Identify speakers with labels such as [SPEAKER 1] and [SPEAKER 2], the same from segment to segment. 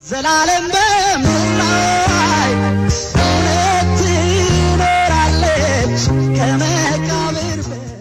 [SPEAKER 1] ዘላለም በምድር እውነት ትኖራለች ከመቃብር በ-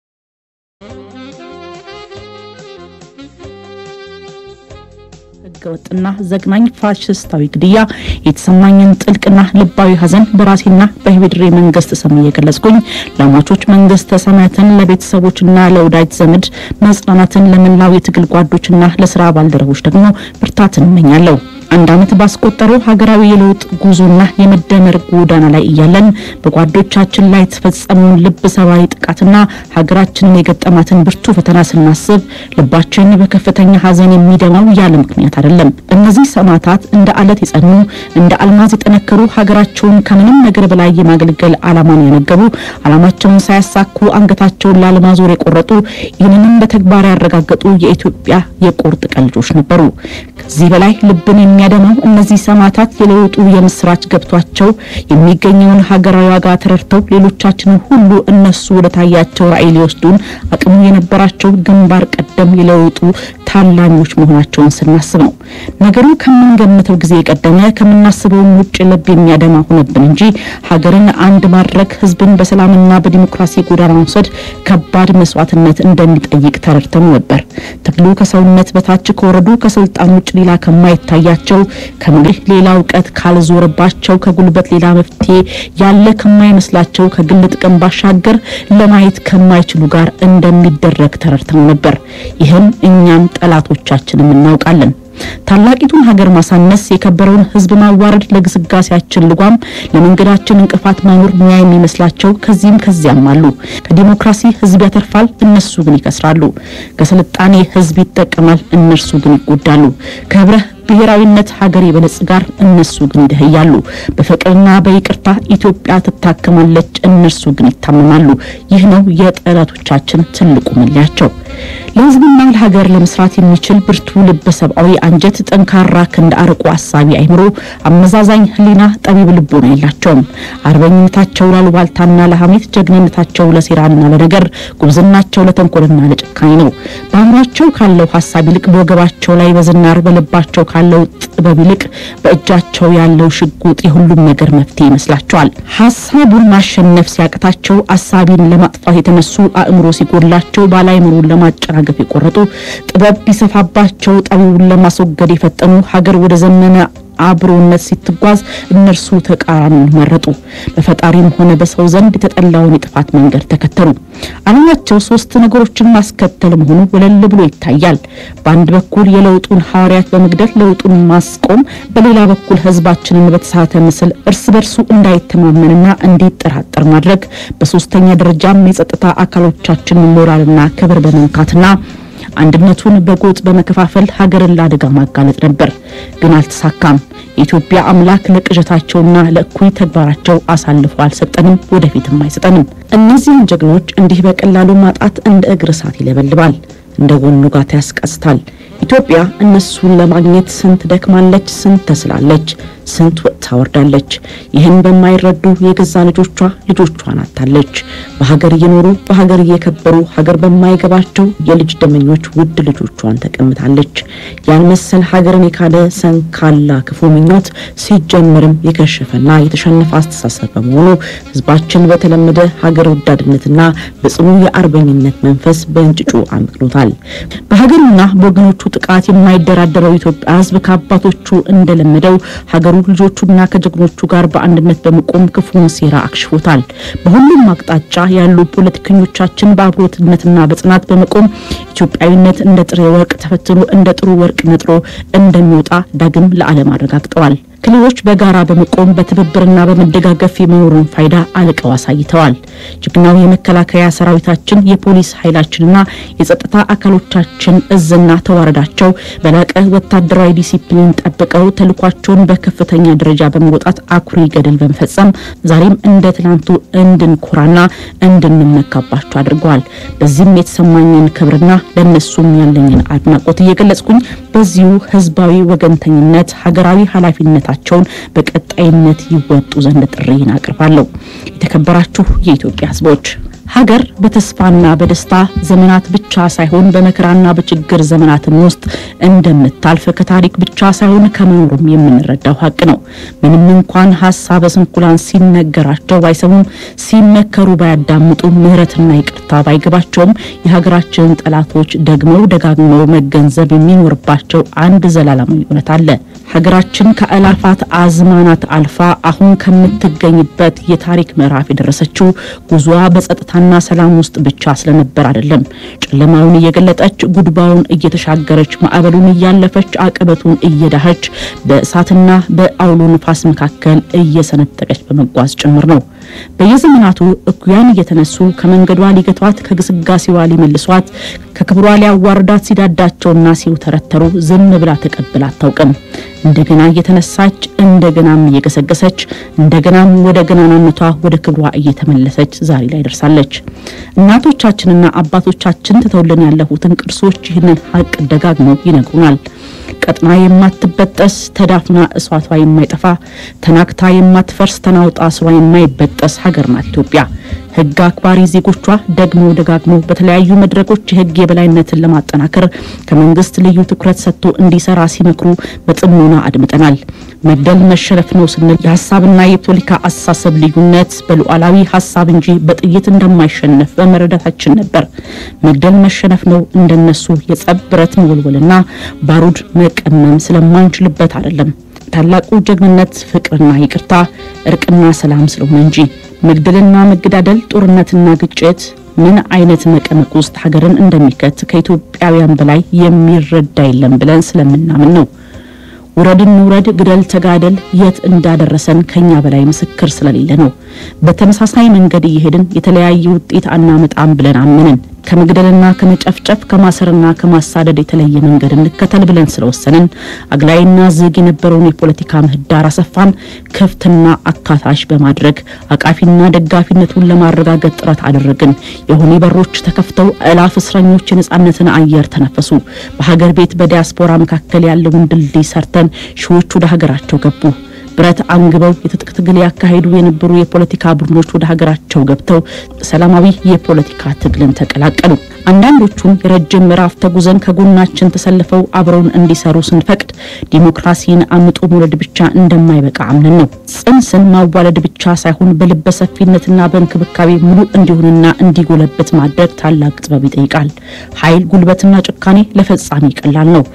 [SPEAKER 2] ህገወጥና ዘግናኝ ፋሽስታዊ ግድያ የተሰማኝን ጥልቅና ልባዊ ሐዘን በራሴና በኢፌዴሪ መንግስት ስም እየገለጽኩኝ ለሟቾች መንግስተ ሰማያትን ለቤተሰቦችና ለወዳጅ ዘመድ መጽናናትን ለመላው የትግል ጓዶችና ለስራ ባልደረቦች ደግሞ ብርታትን እመኛለሁ። አንድ ዓመት ባስቆጠረው ሀገራዊ የለውጥ ጉዞና የመደመር ጎዳና ላይ እያለን በጓዶቻችን ላይ የተፈጸመውን ልብ ሰባሪ ጥቃትና ሀገራችንን የገጠማትን ብርቱ ፈተና ስናስብ ልባችን በከፍተኛ ሐዘን የሚደማው ያለ ምክንያት አይደለም። እነዚህ ሰማዕታት እንደ አለት የጸኑ እንደ አልማዝ የጠነከሩ ሀገራቸውን ከምንም ነገር በላይ የማገልገል ዓላማን ያነገቡ ዓላማቸውን ሳያሳኩ አንገታቸውን ላለማዞር የቆረጡ ይህንንም በተግባር ያረጋገጡ የኢትዮጵያ የቁርጥ ቀን ልጆች ነበሩ። ከዚህ በላይ ልብን የሚያደማው እነዚህ ሰማዕታት የለውጡ የምስራች ገብቷቸው የሚገኘውን ሀገራዊ ዋጋ ተረድተው ሌሎቻችንን ሁሉ እነሱ ወደ ታያቸው ራዕይ ሊወስዱን አቅሙ የነበራቸው ግንባር ቀደም የለውጡ ታላኞች መሆናቸውን ስናስብ ነው። ነገሩ ከምንገምተው ጊዜ የቀደመ ከምናስበውም ውጭ ልብ የሚያደማ ሆነብን እንጂ ሀገርን አንድ ማድረግ ህዝብን በሰላምና በዲሞክራሲ ጎዳና መውሰድ ከባድ መስዋዕትነት እንደሚጠይቅ ተረድተን ነበር። ትግሉ ከሰውነት በታች ከወረዱ ከስልጣን ውጭ ሌላ ከማይታያቸው ከምግብ ሌላ እውቀት ካልዞረባቸው ከጉልበት ሌላ መፍትሄ ያለ ከማይመስላቸው ከግል ጥቅም ባሻገር ለማየት ከማይችሉ ጋር እንደሚደረግ ተረድተን ነበር። ይህም እኛም ጠላቶቻችንም እናውቃለን። ታላቂቱን ሀገር ማሳነስ፣ የከበረውን ህዝብ ማዋረድ፣ ለግስጋሴያችን ልጓም፣ ለመንገዳችን እንቅፋት ማኖር ሙያ የሚመስላቸው ከዚህም ከዚያም አሉ። ከዲሞክራሲ ህዝብ ያተርፋል፣ እነሱ ግን ይከስራሉ። ከስልጣኔ ህዝብ ይጠቀማል፣ እነርሱ ግን ይጎዳሉ። ከህብረ ብሔራዊነት ሀገር ይበለጽጋል፣ እነሱ ግን ይደህያሉ። በፍቅርና በይቅርታ ኢትዮጵያ ትታከማለች፣ እነርሱ ግን ይታመማሉ። ይህ ነው የጠላቶቻችን ትልቁ መለያቸው። ለህዝብና ለሀገር ለመስራት የሚችል ብርቱ ልበ ሰብአዊ አንጀት፣ ጠንካራ ክንድ፣ አርቆ አሳቢ አይምሮ፣ አመዛዛኝ ህሊና፣ ጠቢብ ልቦና የላቸውም። አርበኝነታቸው ላሉባልታና ለሐሜት፣ ጀግንነታቸው ለሴራና ለነገር፣ ጉብዝናቸው ለተንኮልና ለጭካኔ ነው። በአእምሯቸው ካለው ሀሳብ ይልቅ በወገባቸው ላይ በዝናር በልባቸው ካለው ጥበብ ይልቅ በእጃቸው ያለው ሽጉጥ የሁሉም ነገር መፍትሄ ይመስላቸዋል። ሀሳቡን ማሸነፍ ሲያቅታቸው አሳቢን ለማጥፋት የተነሱ አእምሮ ሲጎድላቸው ባለአእምሮን ለማጨናገፍ የቆረጡ ጥበብ ቢሰፋባቸው ጠቢቡን ለማስወገድ የፈጠኑ ሀገር ወደ ዘመነ አብሮነት ሲትጓዝ እነርሱ ተቃራኒውን መረጡ። በፈጣሪም ሆነ በሰው ዘንድ የተጠላውን የጥፋት መንገድ ተከተሉ። ዓላማቸው ሶስት ነገሮችን ማስከተል መሆኑ ወለል ብሎ ይታያል። በአንድ በኩል የለውጡን ሐዋርያት በመግደል ለውጡን ማስቆም፣ በሌላ በኩል ህዝባችንን በተሳተ ምስል እርስ በርሱ እንዳይተማመንና እንዲጠራጠር ማድረግ፣ በሶስተኛ ደረጃም የጸጥታ አካሎቻችንን ሞራልና ክብር በመንካትና አንድነቱን በጎጥ በመከፋፈል ሀገርን ለአደጋ ማጋለጥ ነበር። ግን አልተሳካም። የኢትዮጵያ አምላክ ለቅዠታቸውና ለእኩይ ተግባራቸው አሳልፎ አልሰጠንም፣ ወደፊትም አይሰጠንም። እነዚህን ጀግኖች እንዲህ በቀላሉ ማጣት እንደ እግር እሳት ይለበልባል፣ እንደ ጎኑ ጋት ያስቀስታል። ኢትዮጵያ እነሱን ለማግኘት ስንት ደክማለች፣ ስንት ተስላለች፣ ስንት ወጥታ ወርዳለች። ይህን በማይረዱ የገዛ ልጆቿ ልጆቿን አታለች። በሀገር እየኖሩ በሀገር እየከበሩ ሀገር በማይገባቸው የልጅ ደመኞች ውድ ልጆቿን ተቀምታለች። ያን መሰል ሀገርን የካደ ሰንካላ ክፉ ምኞት ሲጀምርም የከሸፈና የተሸነፈ አስተሳሰብ በመሆኑ ህዝባችን በተለመደ ሀገር ወዳድነትና በጽኑ የአርበኝነት መንፈስ በእንጭጩ አምክኖታል። በሀገሩና በወገኖቹ ጥቃት የማይደራደረው የኢትዮጵያ ህዝብ ከአባቶቹ እንደለመደው ሀገሩ ልጆቹና ከጀግኖቹ ጋር በአንድነት በመቆም ክፉን ሴራ አክሽፎታል። በሁሉም አቅጣጫ ያሉ ፖለቲከኞቻችን በአብሮትነትና በጽናት በመቆም ኢትዮጵያዊነት እንደ ጥሬ ወርቅ ተፈትኖ እንደ ጥሩ ወርቅ ነጥሮ እንደሚወጣ ዳግም ለዓለም አረጋግጠዋል። ክልሎች በጋራ በመቆም በትብብርና በመደጋገፍ የመኖሩን ፋይዳ አልቀው አሳይተዋል። ጀግናው የመከላከያ ሰራዊታችን፣ የፖሊስ ኃይላችንና የጸጥታ አካሎቻችን እዝና ተዋረዳቸው በላቀ ወታደራዊ ዲሲፕሊን ጠብቀው ተልኳቸውን በከፍተኛ ደረጃ በመወጣት አኩሪ ገድል በመፈጸም ዛሬም እንደ ትናንቱ እንድንኮራና እንድንመካባቸው አድርገዋል። በዚህም የተሰማኝን ክብርና ለእነሱም ያለኝን አድናቆት እየገለጽኩኝ በዚሁ ህዝባዊ ወገንተኝነት ሀገራዊ ኃላፊነታቸውን በቀጣይነት ይወጡ ዘንድ ጥሪን አቅርባለሁ። የተከበራችሁ የኢትዮጵያ ህዝቦች ሀገር በተስፋና በደስታ ዘመናት ብቻ ሳይሆን በመከራና በችግር ዘመናትም ውስጥ እንደምታልፍ ከታሪክ ብቻ ሳይሆን ከመኖሩም የምንረዳው ሀቅ ነው። ምንም እንኳን ሀሳበ ስንኩላን ሲነገራቸው ባይሰሙም፣ ሲመከሩ ባያዳምጡ፣ ምሕረትና ይቅርታ ባይገባቸውም የሀገራችንን ጠላቶች ደግመው ደጋግመው መገንዘብ የሚኖርባቸው አንድ ዘላለማዊ እውነት አለ። ሀገራችን ከአላፋት አዝማናት አልፋ አሁን ከምትገኝበት የታሪክ ምዕራፍ የደረሰችው ጉዞዋ በጸጥታና ሰላም ውስጥ ብቻ ስለነበር አይደለም። ጨለማውን እየገለጠች ጉድባውን እየተሻገረች ማዕበሉን እያለፈች አቀበቱን እየዳኸች በእሳትና በአውሎ ነፋስ መካከል እየሰነጠቀች በመጓዝ ጭምር ነው። በየዘመናቱ እኩያን እየተነሱ ከመንገዷ ሊገቷት፣ ከግስጋሴዋ ሊመልሷት፣ ከክብሯ ሊያዋርዳት ሲዳዳቸውና ሲውተረተሩ ዝም ብላ ተቀብላ አታውቅም። እንደገና እየተነሳች እንደገናም እየገሰገሰች እንደገናም ወደ ገናናነቷ ወደ ክብሯ እየተመለሰች ዛሬ ላይ ደርሳለች። እናቶቻችንና አባቶቻችን ትተውልን ያለፉትን ቅርሶች ይህንን ሀቅ ደጋግመው ይነግሩናል። ቀጥና የማትበጠስ ተዳፍና እሷቷ የማይጠፋ ተናክታ የማትፈርስ ተናውጣ ስሯ የማይበጠስ ሀገር ናት ኢትዮጵያ። ሕግ አክባሪ ዜጎቿ ደግሞ ደጋግሞ በተለያዩ መድረኮች የሕግ የበላይነትን ለማጠናከር ከመንግስት ልዩ ትኩረት ሰጥቶ እንዲሰራ ሲመክሩ በጥሞና አድምጠናል። መግደል መሸነፍ ነው ስንል የሀሳብና የፖለቲካ አስተሳሰብ ልዩነት በሉዓላዊ ሀሳብ እንጂ በጥይት እንደማይሸነፍ በመረዳታችን ነበር። መግደል መሸነፍ ነው እንደነሱ የጸብ ብረት መወልወልና ባሩድ መቀመም ስለማንችልበት አይደለም። ታላቁ ጀግንነት ፍቅርና ይቅርታ፣ እርቅና ሰላም ስለሆነ እንጂ መግደልና መገዳደል፣ ጦርነትና ግጭት ምን አይነት መቀመቅ ውስጥ ሀገርን እንደሚከት ከኢትዮጵያውያን በላይ የሚረዳ የለም ብለን ስለምናምን ነው። ውረድን ውረድ፣ ግደል፣ ተጋደል የት እንዳደረሰን ከኛ በላይ ምስክር ስለሌለ ነው። በተመሳሳይ መንገድ እየሄድን የተለያየ ውጤት አናመጣም ብለን አመንን። ከመግደልና ከመጨፍጨፍ ከማሰርና ከማሳደድ የተለየ መንገድ እንከተል ብለን ስለወሰንን አግላይና ዝግ የነበረውን የፖለቲካ ምህዳር አሰፋን፣ ክፍትና አካታች በማድረግ አቃፊና ደጋፊነቱን ለማረጋገጥ ጥረት አደረግን። የሆኔ በሮች ተከፍተው እላፍ እስረኞች የነጻነትን አየር ተነፈሱ። በሀገር ቤት በዲያስፖራ መካከል ያለውን ድልድይ ሰርተን ሺዎች ወደ ሀገራቸው ገቡ። ብረት አንግበው የትጥቅ ትግል ያካሄዱ የነበሩ የፖለቲካ ቡድኖች ወደ ሀገራቸው ገብተው ሰላማዊ የፖለቲካ ትግልን ተቀላቀሉ። አንዳንዶቹም የረጅም ምዕራፍ ተጉዘን ከጎናችን ተሰልፈው አብረውን እንዲሰሩ ስንፈቅድ ዲሞክራሲን አምጦ መውለድ ብቻ እንደማይበቃ አምነን ነው። ጽንስን ማዋለድ ብቻ ሳይሆን በልበ ሰፊነትና በእንክብካቤ ሙሉ እንዲሆንና እንዲጎለበት ማድረግ ታላቅ ጥበብ ይጠይቃል። ኃይል፣ ጉልበትና ጭካኔ ለፈጻሚ ቀላል ነው፣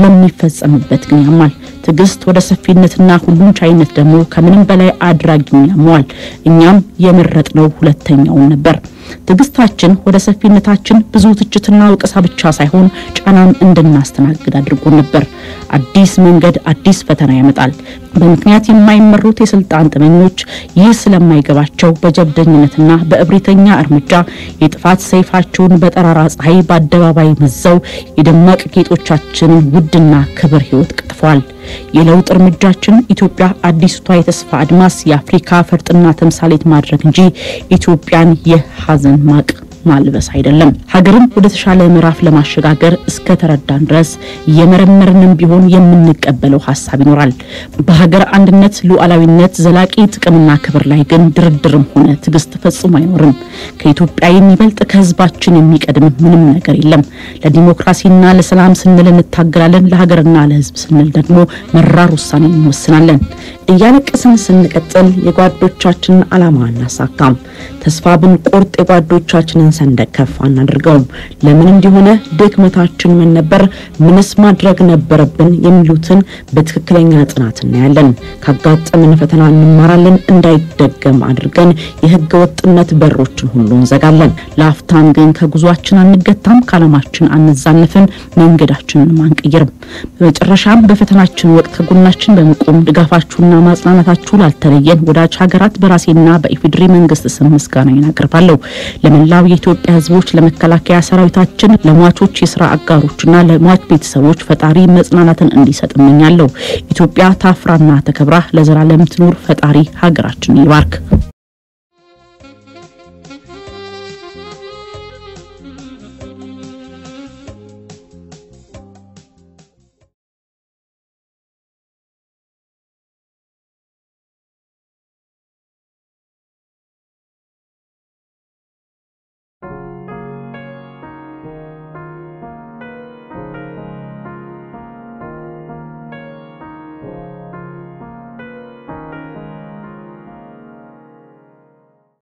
[SPEAKER 2] ለሚፈጸምበት ግን ያማል። ትዕግስት ወደ ሰፊነትና ሁሉን ቻይነት ደግሞ ከምንም በላይ አድራጊውን ያመዋል። እኛም የመረጥነው ሁለተኛውን ነበር። ትዕግስታችን ወደ ሰፊነታችን ብዙ ትችትና ወቀሳ ብቻ ሳይሆን ጫናም እንድናስተናግድ አድርጎን ነበር። አዲስ መንገድ አዲስ ፈተና ያመጣል። በምክንያት የማይመሩት የስልጣን ጥመኞች ይህ ስለማይገባቸው በጀብደኝነትና በእብሪተኛ እርምጃ የጥፋት ሰይፋቸውን በጠራራ ፀሐይ በአደባባይ መዘው የደማቅ ጌጦቻችንን ውድና ክብር ሕይወት ቀጥፈዋል። የለውጥ እርምጃችን ኢትዮጵያ አዲስቷ የተስፋ አድማስ የአፍሪካ ፈርጥና ተምሳሌት ማድረግ እንጂ ኢትዮጵያን የሀዘን ማቅ ማልበስ አይደለም። ሀገርን ወደ ተሻለ ምዕራፍ ለማሸጋገር እስከ ተረዳን ድረስ እየመረመርንም ቢሆን የምንቀበለው ሀሳብ ይኖራል። በሀገር አንድነት፣ ሉዓላዊነት፣ ዘላቂ ጥቅምና ክብር ላይ ግን ድርድርም ሆነ ትዕግስት ፈጽሞ አይኖርም። ከኢትዮጵያ የሚበልጥ ከህዝባችን የሚቀድም ምንም ነገር የለም። ለዲሞክራሲና ለሰላም ስንል እንታገላለን። ለሀገርና ለህዝብ ስንል ደግሞ መራር ውሳኔ እንወስናለን። እያለቀስን ስንቀጥል የጓዶቻችንን ዓላማ አናሳካም። ተስፋ ብንቆርጥ የጓዶቻችንን ሰንደቅ ከፍ አናድርገውም። ለምን እንዲሆነ ድክመታችን ምን ነበር፣ ምንስ ማድረግ ነበረብን የሚሉትን በትክክለኛ ጥናት እናያለን። ካጋጠምን ፈተና እንማራለን። እንዳይደገም አድርገን የህገ ወጥነት በሮችን ሁሉ እንዘጋለን። ለአፍታም ግን ከጉዟችን አንገታም፣ ከዓላማችን አንዛነፍን፣ መንገዳችንን አንቀይርም። በመጨረሻም በፈተናችን ወቅት ከጎናችን በመቆም ድጋፋችሁና ማጽናናታችሁ ላልተለየን ወዳጅ ሀገራት በራሴና በኢፌዴሪ መንግስት ስም ምስጋናዬን አቀርባለሁ። ለመላው የኢትዮጵያ ህዝቦች፣ ለመከላከያ ሰራዊታችን፣ ለሟቾች የስራ አጋሮችና ለሟች ቤተሰቦች ፈጣሪ መጽናናትን እንዲሰጥ እመኛለሁ። ኢትዮጵያ ታፍራና ተከብራ ለዘላለም ትኑር። ፈጣሪ ሀገራችንን ይባርክ።